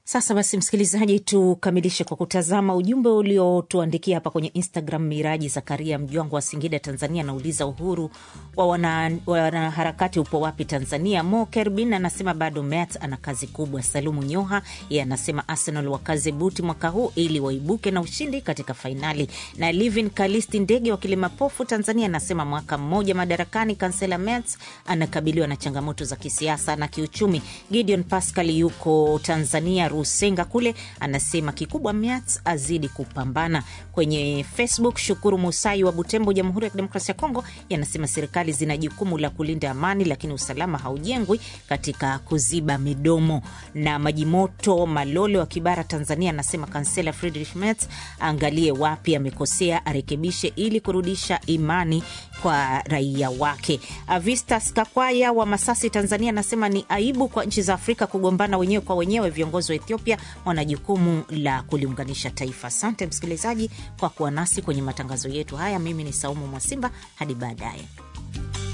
Sasa basi, msikilizaji, tukamilishe kwa kutazama ujumbe uliotuandikia hapa kwenye Instagram. Miraji Zakaria Mjwango wa Singida, Tanzania, anauliza uhuru wa wanaharakati wana upo wapi Tanzania? Mo Kerbin anasema bado Met ana kazi kubwa. Salumu Nyoha ye anasema Arsenal wakaze buti mwaka huu ili waibuke na ushindi katika fainali. Na Livin Kalisti Ndege wa Kilimapofu, Tanzania, anasema mwaka mmoja madarakani, kansela Merz anakabiliwa na changamoto za kisiasa na kiuchumi. Gideon Pascal yuko Tanzania, Rusenga kule, anasema kikubwa Merz azidi kupambana. Kwenye Facebook, Shukuru Musai wa Butembo, Jamhuri ya Kidemokrasia ya Kongo, yanasema serikali zina jukumu la kulinda amani, lakini usalama haujengwi katika kuziba midomo. Na Majimoto Malole wa Kibara, Tanzania, anasema kansela Friedrich Merz aangalie wapi amekosea, arekebishe ili kurudisha imani kwa raia wake. Avistas Kakwaya wa Masasi, Tanzania, anasema ni aibu kwa nchi za Afrika kugombana wenyewe kwa wenyewe. Viongozi wa Ethiopia wana jukumu la kuliunganisha taifa. Asante msikilizaji kwa kuwa nasi kwenye matangazo yetu haya. Mimi ni Saumu Mwasimba, hadi baadaye.